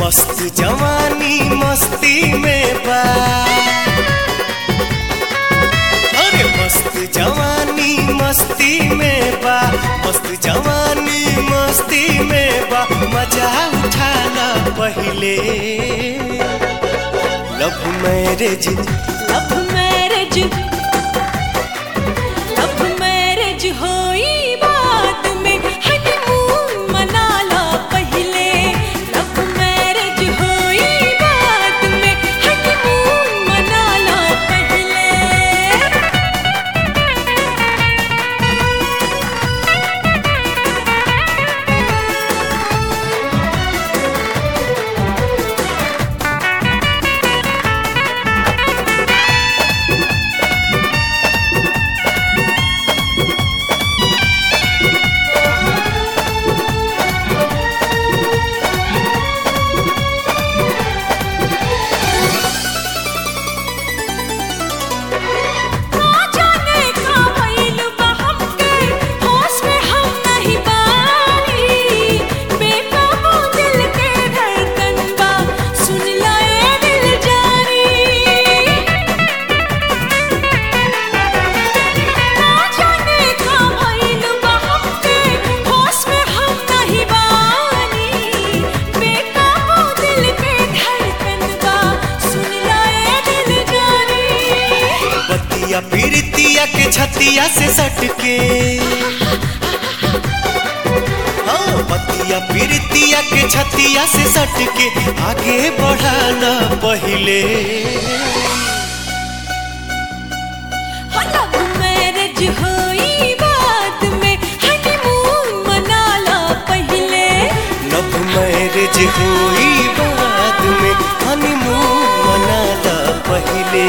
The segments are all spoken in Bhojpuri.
मस्त जवानी मस्ती में बा अरे मस्त जवानी मस्ती में बा मस्त जवानी मस्ती में बा मजा उठाना पहिले love marriage love marriage love marriage होई बात में हनीमून मनाला पहिले लव मैरिज होई बात में हनीमून मनाला पहिले ना जाने का भइल बा हमके होश में हम नहीं बानी बेकाबू दिल के धड़कन बा सुन लाए दिल जानी ना जाने का भइल बा हमके होश में हम नहीं बानी बेकाबू दिल के धड़कन बा सुन लाए दिल जानी बतिया पीरतिया के छतिया से सटके हाँ बतिया पीरतिया के छतिया से सटके आगे बढ़ाना पहिले हो लव मैरिज होई बात में हनीमून मनाला पहिले लव मैरिज हुई बाद में हनीमून मनाला पहिले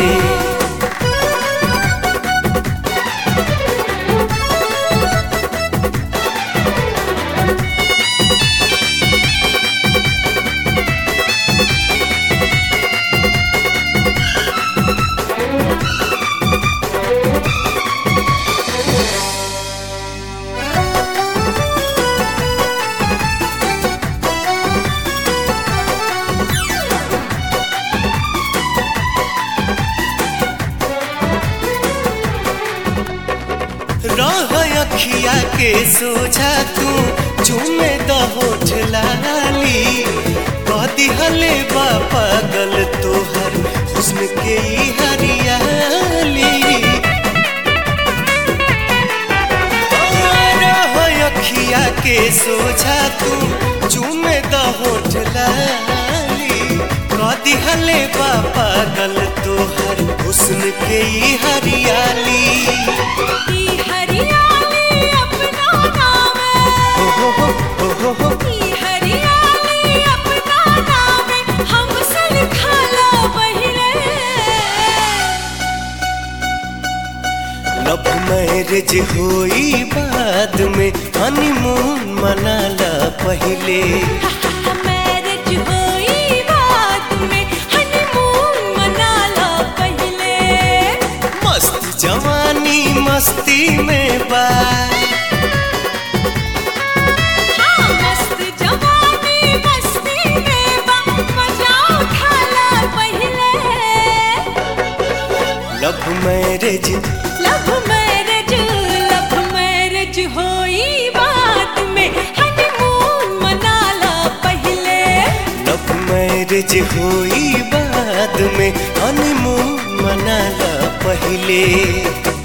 रह अखिया के सोझा तू चूमे द होठ लाली कदी हले बा पागल तोहर हुस्न के ई हरियाली रह अखिया के सोझा तू चूमे द होठ लाली कदी हले बा पागल तोहर हुस्न के ई हरियाली ई हरियाली अपना नाम हो हो हो हो हो ई हरियाली अपना नाम हमसे लिखाला पहिले लव मैरिज हुई बाद में हनीमून मनाला पहिले मैरिज होई बात में हनीमून मनाला पहिले मस्त जवानी मस्ती में बा हाँ मस्त जवानी मस्ती में बा मजा उठाला पहिले love marriage love marriage love marriage होई बात में हनीमून मनाला पहिले लव मैरिज हुई बाद में हनीमून मनाला पहिले